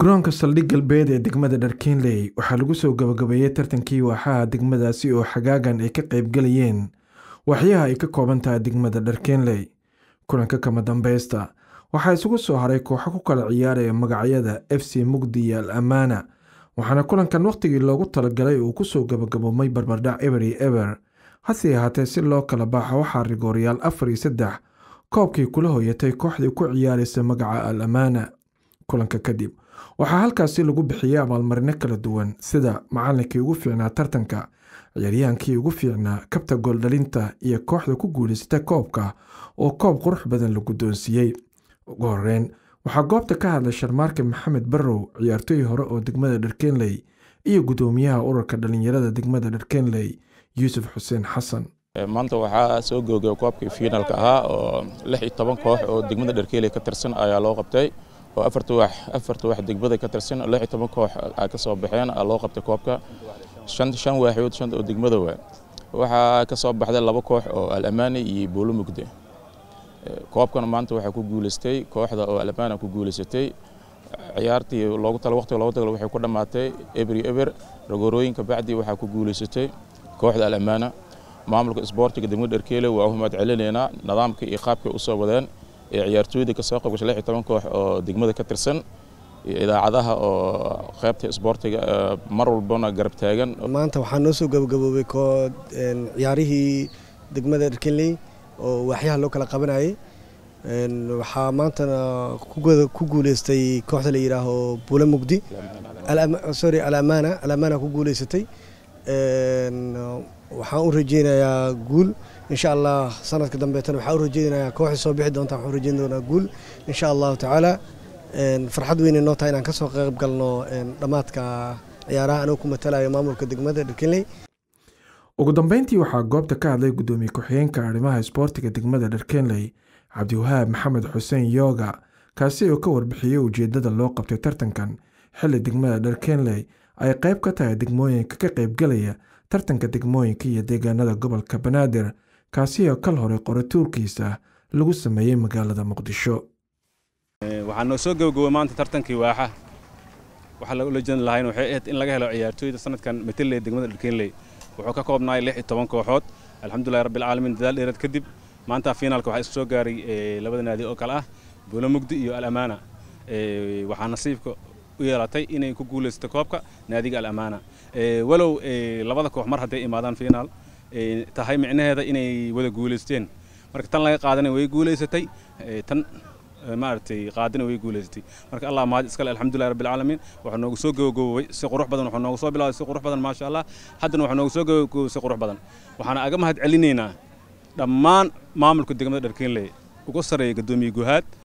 garoonka saldhig galbeed ee degmada dharkeenley waxaa lagu soo gabagabeeyey tartankii waaxaha degmadaasi oo xagaagan ay ka qaybgalayeen waxyaha ay ka kooban tahay degmada dharkeenley kulanka kama dambeysta waxaa isugu soo haray kooxo ku kala ciyaaraya magacyada f c mugdi iyo al amaana waxaana kulankan wakhtigii loogu talagalay uu kusoo gabagaboomay barbardhac eber iyo eber hase ahaatee si loo kala baaxo waxaa rigooryaal afar iyo saddex koobkii kula hoyatay kooxdii ku ciyaaraysa magaca al amaana kulanka kadib waxaa halkaasi lagu bixiyey abaalmarino kala duwan sida macalinkii ugu fiicnaa tartanka ciyaaryahaankii ugu fiicnaa kabta gooldhalinta iyo kooxda ku guulaysata koobka oo koob qurux badan la guddoonsiiyey ugu horeyn waxaa goobta ka hadlay sharmaarke maxamed barrow ciyaartooy hore oo degmada dharkeenley iyo guddoomiyaha ururka dhallinyarada degmada dharkeenley yuusuf xuseen xasan maanta waxaa soo googay koobkii fiinalka ahaa oo lix iyo toban koox oo degmada dharkeeley ka tirsan ayaa loo qabtay oo afarta wax afarta wax degmada ka tirsan lix iyo toban koox ay ka soo baxeen aa loo qabtay koobka shan shan waaxyood shanta oo degmada waa waxaa ka soo baxday laba koox oo al amaani iyo buulo mugde koobkana maanta waxaa ku guuleystay kooxda oo al amaana ku guuleysatay ciyaartii loogu tala waqtiga loogu tala waxay ku dhammaatay eber iyo eber ragorooyinka bacdii waxaa ku guuleysatay kooxda al amaana maamulka isboortiga degmada dharkeele waa u mahad celinaynaa nidaamka iyo qaabkay u soo wadeen ee ciyaartooyda ka soo qaybgashay lix iyo toban koox oo degmada ka tirsan iyo idaacadaha oo qaybta isboortiga mar walbana garab taagan maanta waxaa noo soo gabagaboobay ciyaarihii degmada dharkenley oo waaxyaha loo kala qabanayay waxaa maantana ku guuleystay kooxda la yidhaaho buula mugdi sorry alamaana alamaana ku guuleysatay waxaan u rajeynayaa guul insha allah sanadka dambeetana waxaan u rajeynayaa kooxii soo bixi doonta waxaan u rajeyn doonaa guul insha allahu tacaala farxad weynay noo tahay inaan ka soo qayb galno dhammaadka ciyaaraha anuu ku matalayo maamulka degmada dharkenley ugu dambeyntii waxaa goobta ka hadlay guddoomiye ku-xigeenka arrimaha isboortiga degmada dharkenley cabdiwahaab maxamed xuseen yooga kaasi oo ka warbixiyey ujeeddada loo qabtay tartankan xilli degmada dharkenley ay qayb ka tahay degmooyinka ka qaybgalaya tartanka degmooyinka iyo deegaanada gobolka banaadir kaasi oo kal hore qoratuurkiisa lagu sameeyey magaalada muqdisho waxaa noo soo gabagabay maanta tartankii waaxa waxaa laga ulajeedi lahayn waxay ahayd in laga helo ciyaartooyda sanadkan meteley degmada dharkenley wuxuu ka koobnaay lix iyo toban kooxood alxamdulillahi rabbil caalamiin dadaal dheeraad kadib maanta fiinaalka waxaa isku soo gaaray labada naadi oo kale ah buulo mugdi iyo al amaana waxaa nasiibka u yeelatay inay ku guulaysato koobka naadiga al amaana walow labada koox mar hadday imaadaan fiinaal tahay micnaheeda inay wada guulaysteen marka tan laga qaadanay way guulaysatay tan maaragtay qaadina way guulaysatay marka allah mahad iskale alxamdulillahi rabbil caalamiin wuxuu noogu soo gabagaboway si qurux badan wuxuu noogu soo bilaabay si qurux badan maasha allah haddana wuxuu noogu soo gabagaboway si qurux badan waxaana aga mahad celinaynaa dhammaan maamulka degmada dharkeenley uga sarreeya guddoomiye guhaad